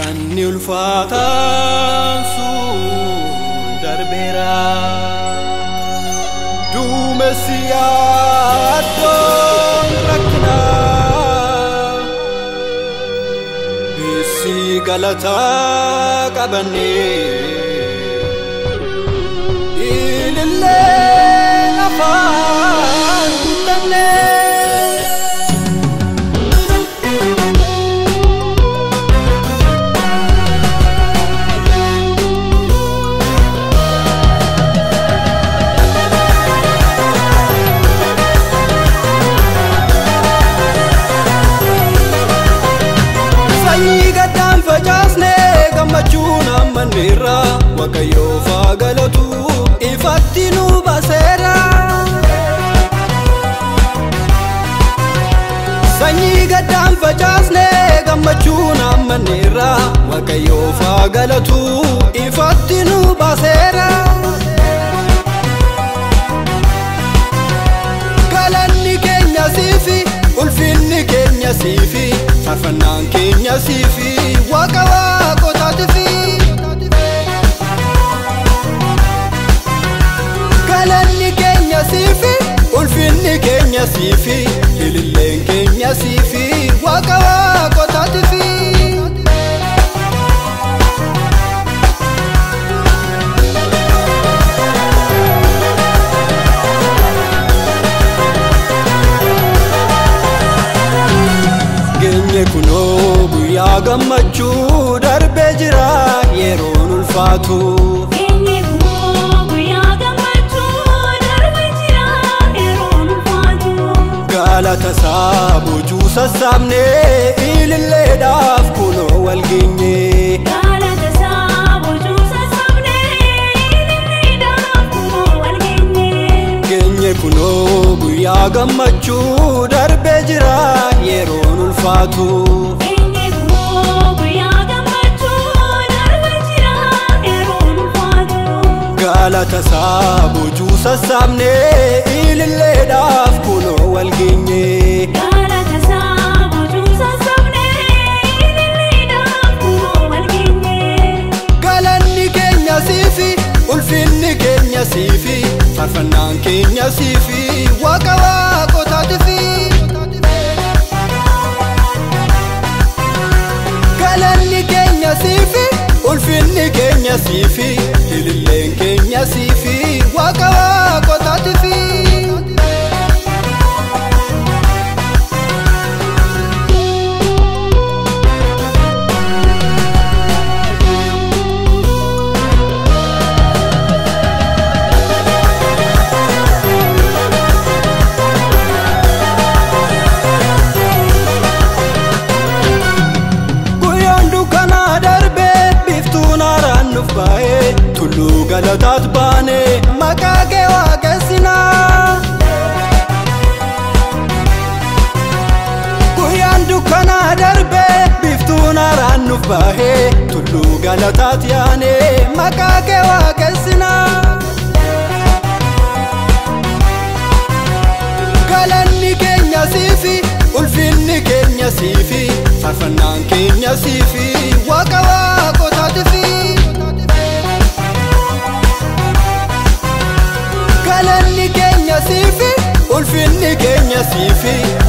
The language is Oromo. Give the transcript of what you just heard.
Wanni ulfaataan sun darbeera. Duumessi yaaddoon rakkinaa. Issi galataa qabannee. Ilillee afaan guutamnee. Sanyii gaddaan facaasne gammachuun ammanneerra Waaqayyoof haa galatu ifatti nu baaseera. Sanyii gaddaan facaasne gammachuun ammanneerra Waaqayyoof haa galatu ifatti nu baaseera. Galanni keenya siifi ulfinni keenya siifi faarfannaan keenya siifi waaqa waaqotaatifi. Galanni keenya siifi ulfinni keenya siifi ililleen keenya siifi waaqa waaqotaatifi. Geenye kunoo guyyaa gammachuu darbee jira yeroon ulfaatu. Keenye koo guyyaa gammachuu darbee jira yeroon ulfaatu. Galata isaa boojuu sassaabnee ililleedhaaf kunoo wal geenye. Galata isaa boojuu sassaabnee ililleedhaaf kunoo wal geenye. Geenye kunoo guyyaa gammachuu darbee jira yeroon ulfaatu. Keenye koo guyyaa gammachuu darbee jira yeroon ulfaatu. Galata isaa boojuu sassaabnee ililleedhaaf kunoo wal geenye. Galata isaa boojuu sassaabnee ililleedhaaf kunoo wal geenye. Galanni keenya siifi ulfinni keenya siifi faarfannaan keenya siifi waaqa waaqotaatifi. Galanni keenya siifi ulfinni keenya siifi ililleen keenya siifi waaqa waaqotaatifi. Guyyaan dukkanaa darbee biftuun haaraan nuuf baay'ee tulluu galataat baanee maqaa kee waaqessinaa. Guyyaan dukkanaa darbee biftuun haaraan nuuf baay'ee tulluu galataat yaanee maqaa kee waaqessinaa. Galanni keenya siifi ulfinni keenya siifi faarfannaan keenya siifi waaqa waaqotaatifi. Galanni keenya siifi ulfinni keenya siifi